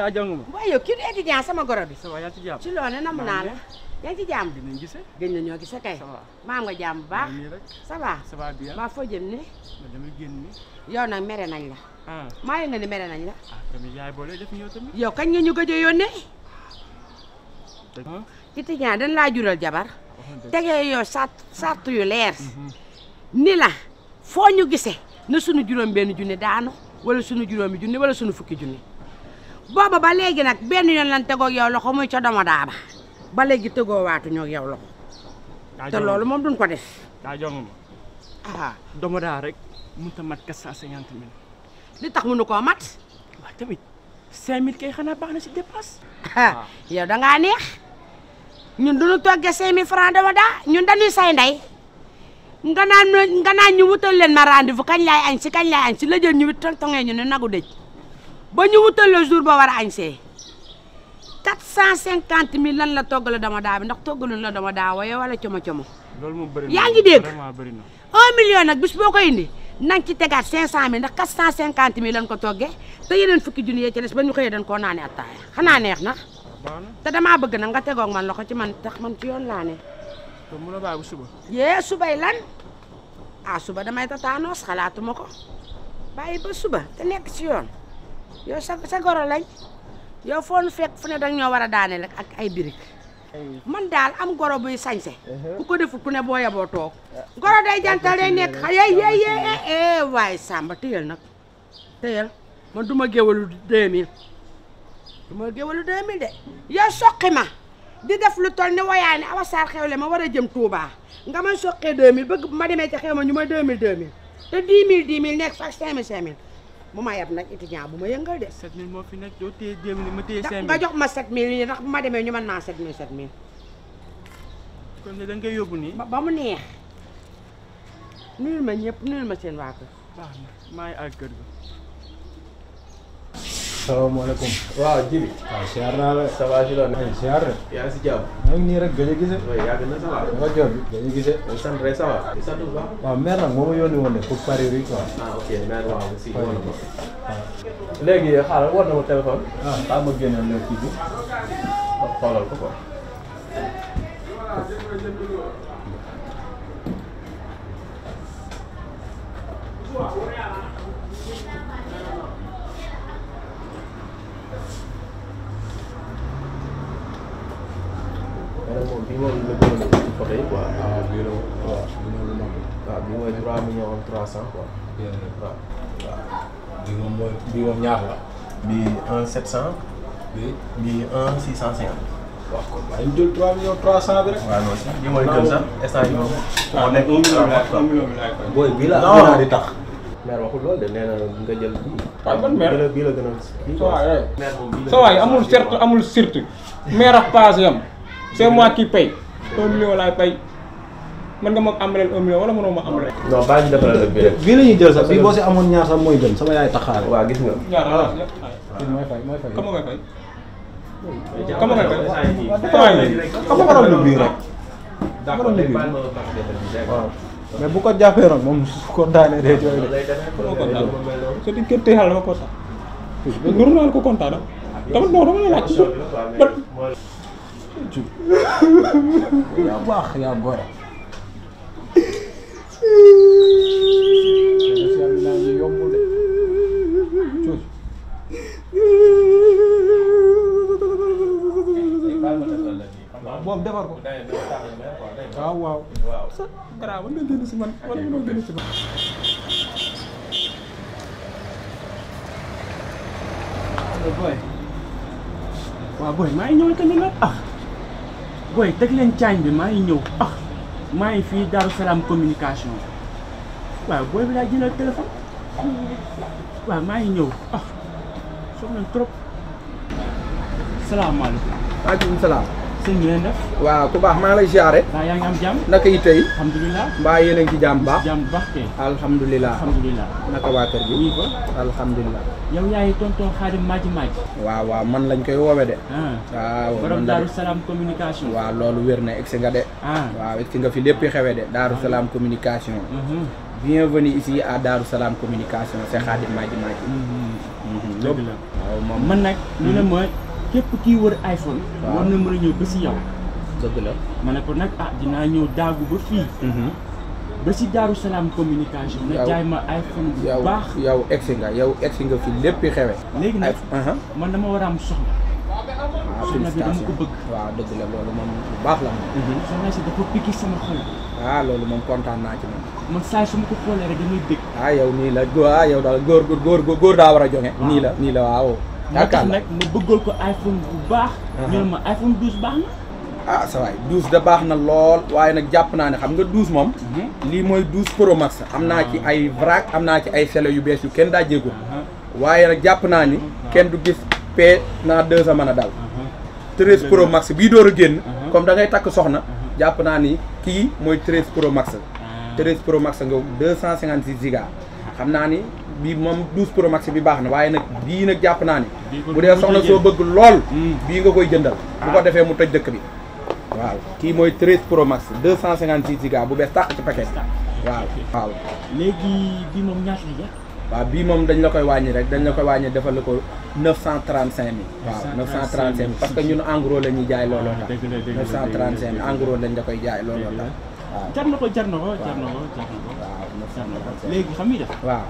daa jàng ma. waaye yow kii du étudiant sama goro bi ça va yaa ngi ci jàmm. ci loone namm naa la yaa ngi ci jàmm dinañ gisee. gëj na ñoo gise kay ça va. maa nga jàmm bu baax maa ngi nii rek. ça va ça va bien. maa foo jëm ni ma damay génn nii. yow nag mere nañ la ah maa ngi nga ni mere nañ la ah tamit yaay boole def ñëw tamit. yow kañ nga ñu gëj a yónnee dëgg ah. étudiant dañ laa jural jabar waxoon dëgg. tegee yow sart sart yu leer ni la foo ñu gisee na sunu juróom benn junni daanu wala sunu juróomi junni wala sunu fukki junni booba ba léegi nag benn yoon lan tegoog yow loxo muy ca doma daaba ba léegi tegoo waatu ñoo yow loxo daa te jong loolu moom duñ ko def daa jong ma. ah doomu daa rek mënut a mat quatre cent cinquante mille. li tax mënu koo mat waaw tamit cinq mille kay xanaa baax na si dépense. ah yow da ngaa neex ñun duñu toggee cinq mille francs dama daa ñun dañuy say ndey nga naan ma nga naan ñu wutal leen ma rendez-vous kañ laay añ si kañ laay añ si la jël ñu wit tongtongee ñu ne nagu dëj ba ñu wutal le jour ba war a añ see quatre cent cinquante mille lan la toggal dama daa bi ndax toggaluñ la dama daa waaye wala como como loolu moom bëri na. Yaa ngi dégg? vraiment bëri na. un million nag bis boo ko indi na nga ci tegaat cinq cent mille ndax quatre cent cinquante mille lan ko toggee te yeneen fukki junni yee ci des ba ñu xëyee dañ koo naane attaaya xanaa neex na baax na te damaa bëgg nag nga tegoog man loxo ci man tax man ci yoon laa ne te mun a bàyyi bu suba. yee subay lan ah suba damay tataanoos xalaatuma ko bàyyi ba suba te nekk ci yoon yow sa sa goro lañ yow foo nu fekk fu ne dang ñoo war a daane rek ak ay birig man daal am goro buy sañse ku ko defut ku ne boo yeboo toog goro day jantal day nekk xa yey yey yey eh waaye Samba téyel nag téyel man du ma géwalu 2000 du ma géwalu 2000 de yow soqi ma di def lu toll ni woyaa ne awa saar xewle ma war a jëm Touba nga man soqee 2000 bëgg bu ma demee ca xew ma ñu may 2000 2000 te 10 000 10 000 nekk sax 5000 5000 bu ma yeb nag étudiant bu ma yëngal de sept mille moo fi nekk doo téye deux mille ma téye da- cinq nga mille. jox ma 7000 yi ndax bu ma demee ñu mën naa 7000 7000 kon ne da nga koy yóbbu nii. ba ba mu neex nuyul ma ñëpp nuyul ma seen waa kër baax na maa ngi àgg kër ga. salaamaaleykum. waaw Jibi. waaw siyaar naa la. ça va ci loolu. ay siyaar rek. yaa ngi si jàmm. maa ngi nii rek gëj a gise. oui yàgg na ça va. nga jot bi gëj a gise. di sant rek ça va. di sant bu baax. waaw mère nag moo ma yónni woon de pour Paris bi quoi. ah ok merci waaw aussi. Paris war na bi. ma. waaw. léegi xaaral war na ma téléphone. ah xaaral ma génneel la kii bi. xoolal ko quoi. mais nag moom bii moom la gën a ci photo yi quoi. ah bii la waaw bii moom lu mag la. waaw bii mooy 3 millions 300 quoi. bien waaw. waaw. bii moom mooy bii moom ñaar la. bii 1 700. bii. bii 1 650. waaw kon waaye ñu jël 3 millions 300 bi rek. waaw non si bii mooy gën sax instant yii moom. waaw nekk un million waaw la un million bi laay fay. booy bii la non non di tax. mère waxul loolu de nee na nga jël bii. waaw ban mère? bii la bii la gën a kii Ça va, quoi. ouais. mère moom bii la sa waay amul certes amul surtout maire ak paas yam c'est moi qui paye un million laay pay mën nga ma amaleel un million wala mënoo ma amaleel. non baa ñu defaral la bii rek. bii la ñuy jël sax bii boo si amoon ñaar sax mooy gën sama yaay taxaare. waaw gis nga. ñaar la kii mooy fay mooy fay. comment nga fay. comment nga fay. waaw xam nga waroon na bii rek. d'accord waroon na léegi bii. baal ma pass defal bi rek. waaw mais bu ko jàppee nag moom su ko daanee day jooy de. lay demee Comment quoi. kontaan moom mel noonu. sa diggante yàlla dama kontaan. nuru naa ko kontaan ah. dama non dama la laaj toujours ba yaa baax yaa gore. yombul de. Cuuj. baal ma defal la bii. xam nga boobu defar ko. day day tàng mère quoi, day waaw waaw. waaw. sa garaaw mën nga génn si man wala mënoo génn si man. boy waaw boy maa ngi ñëw tamit nag ah boy teg leen caañ bi maa ngi ñëw ah maa ngi fii Darou Salaam communication waaw booy bi laa jëlal téléphone waaw maa ngi ñëw ah soxna trop salaamaaleykum maaleykum salaam. sëñ bi leen def waaw ku baax maa ngi lay siyaare. waa yaa ngi am jàmm naka yi tey. alhamdulilah mbaa yéen a ngi ci jàmm bu baax. jàmm bu baax kay alhamdulilah. alhamdulilah naka waa kër gi. oui ba alhamdulilah. yow yaay tonton Xaadim Maaji Maaji waaw waaw man lañ koy woowe de. ah waaw borom man la Darou de. Salaam communication waaw loolu wér na egsi nga de. ah waaw egsi nga fi lépp xewe de Darou Salaam communication. mhm, bienvenue ici à Darou Salaam communication c'est Khadim Madji Madji. mhm. Mhm, dëgg lépp la loolu moom man nag ñu ne ma képp kii wër iPhone Waaw. war na mën a ñëw ba si yow dëgg la ma ne ko nag ah dinaa ñëw daagu ba fii ba si Daaru Salaam communication nga Yow- jaay ma iPhone bu yow baax yow egsi nga yow egsi nga fi léppi xewe léegi nag ay aha man dama war a am soxna waaw soxna bi dama ko félicitation bëgg waaw dëgg la loolu moom bu baax la moom soxna si dafa pikki sama xol ah loolu moom kontaan naa ci moom man saa su ma ko xoolee rek damay dégg ah yow nii la góor ah yow daal góor góor góor góor daa war a jonge nii la nii la waaw moo tax yaakaar nag ma bëggal ko iPhone bu baax ñu ne ma iPhone 12 baax na ah sa waay douze da baax na lool waaye nag jàpp naa ne xam nga douze moom lii mooy douze pro max am naa ci ay vrac am naa ci ay sele yu bees yu kenn daa jéegul waaye nag jàpp naa ni kenn du gis p naa deux a mën a dal treize pro max bii door a génn comme da ngay takk soxna jàpp naa ni kii mooy treize pro max treize pro max nga deux cent cinquante six giga xam naa ni bii moom douze pro max bi baax na waaye nag bii nag jàpp naa ni Bii ko bu dee du soxna ko soo jël. bëgg lool Hmm. bii nga koy jëndal bu ko defee mu tëj dëkk bi waaw kii mooy 13 pro max 256 giga bu bees tàq ci paquet waaw waaw léegi bii moom ñaata la jar waaw bii moom dañ la koy wàññi rek dañ la koy wàññi defal la ko 935 mille waaw 935 mille parce que ñun en gros la ñuy jaay looloo tax dëgg la dëgg la 935 mille en gros lañ la koy jaay looloo tax waaw jar na ko jar na ko jar na ko jar na ko waaw jar na ko 935 léegi xam nga def waaw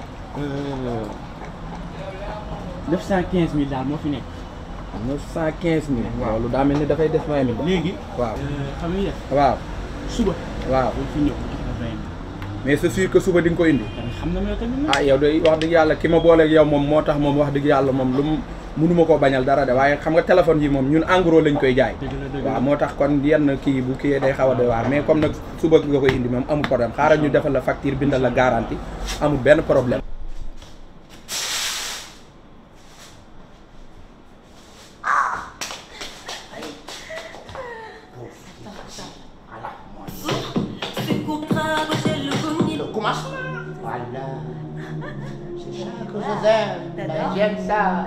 915 mille daal moo fi nekk 915 mille loolu daa mel ni dafay des 20 mille léegi waaw xam nga def waaw suba waaw boo fi ñëw jox la 20 mille mais c'est sûr que suba di nga ko indi tamit xam na ma yow tamit nag ah yow de wax dëgg yàlla ki ma booleeg yow moom moo tax moom wax dëgg yàlla moom lu mu mënuma koo bañal dara de waaye xam nga téléphone yi moom ñun en gros lañ koy jaay dëgg la dëgg la waaw moo tax kon yenn kii bu kii day xaw a doy waar mais comme nag suba nga koy indi moom amul problème xaaral ñu defal la facture bindal la garantie amul benn problème C'est contrat, j'ai le bonnet. commence. Voilà. C'est ça que je aime. Ben, J'aime ça.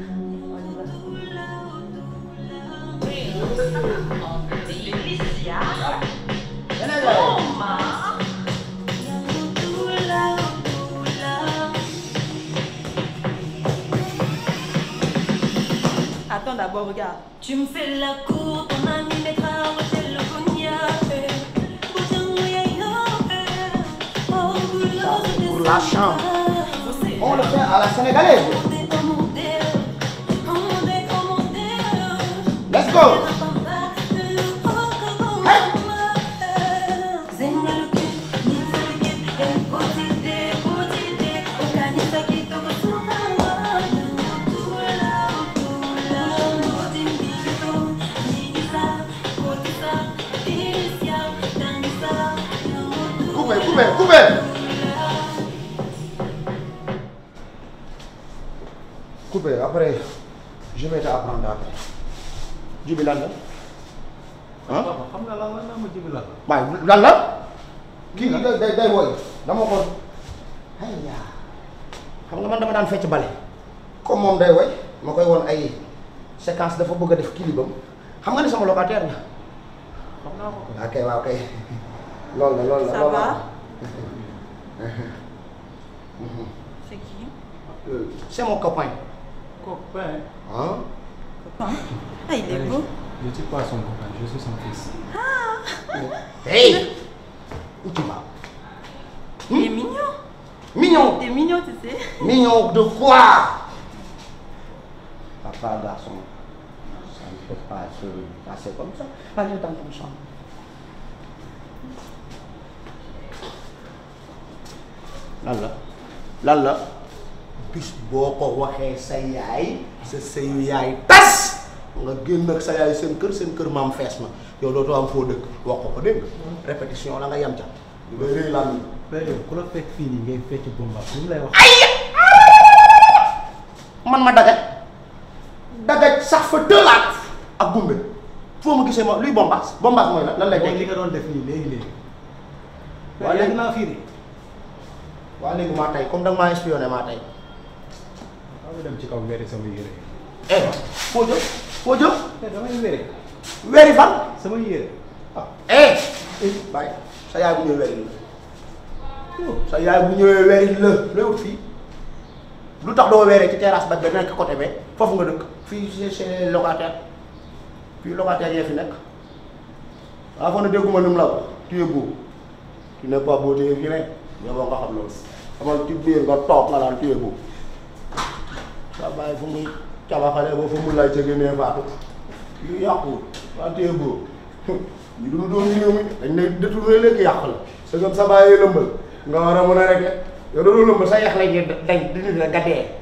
Venez là. Attends d'abord, regarde. Tu me fais la cour, ton ami mettra au gel le cognac. Pour la chambre. On le fait à la sénégalaise. Let's go. Coupez, coupez, coupez. Coupez, après, je vais t'apprendre après. Jibi lan la ah xam nga lan la naa ma jibi lan la. waaye lan la kii day day day woy dama ko ay yaa xam nga man dama daan fecc bale comme moom day woy ma koy woon ay séquence dafa bëgg a def kilibam xam nga ne sama locataire la xam naa ko kay. ok waaw kay loolu la loolu la Ça loolu va la C'est qui Euh, c'est mon copain Copain. ah Copain Ah, il est beau. Je ne suis pas son copain, je suis son fils. hey où tu vas Il est mignon. mignon T'es mignon, tu sais. Mignon de quoi Papa, garçon, ça ne peut pas se passer comme ça. Allez dans ton chambre. lan la lan la bis boo ko waxee sa yaay sa sëyu yaay tas nga génn ak sa yaay seen kër seen kër maam fees na yow dootoo am foo dëkk wax ko ko dégg nga répétition la nga yam ca lu ngay rëy lan mais yow ku la fekk fii nii ngay fecc bomba lu mu lay wax. man ma dagaj dagaj sax fa dëlaat ak gumbe foo ma gisee ma luy bombaas bombaas mooy lan lan lay mooy li tekki nga doon def nii léegi léegi. Waa waaye léegi- yàgg naa fii nii. waa léegi maa tey comme da nga maa espionné maa tey waaw nga dem ci kaw wéri sama yére. eh foo jëm foo jëm te damay wére. weeri fan sama yére. ah eh bàyyi sa yaay bu ñëwee weeri la sa yaay bu ñëwee weeri la looy wut fii lu tax doo weeree ci terrasse ba ba nekk côté be foofu nga dëkk fii c'est c'est locataire fii locataire yee fi nekk waaw fa na dégguma ni mu la wax tu es beau tu n'es pas beau tu es vilain yow nga xam loolu xamal ci biir nga toog nga naan tu es beau sa bàyyi fu muy cabaxale ba fu mu lay ca génnee faatu yu yàqu waa tu es beau ñu dul doon réew mi dañ ne détourné léegi yàq la sa gëm sa bàyyi lëmbal nga war a mën a régler yow da doon lëmbal sa yax la ñuy dañ di nit la nga dee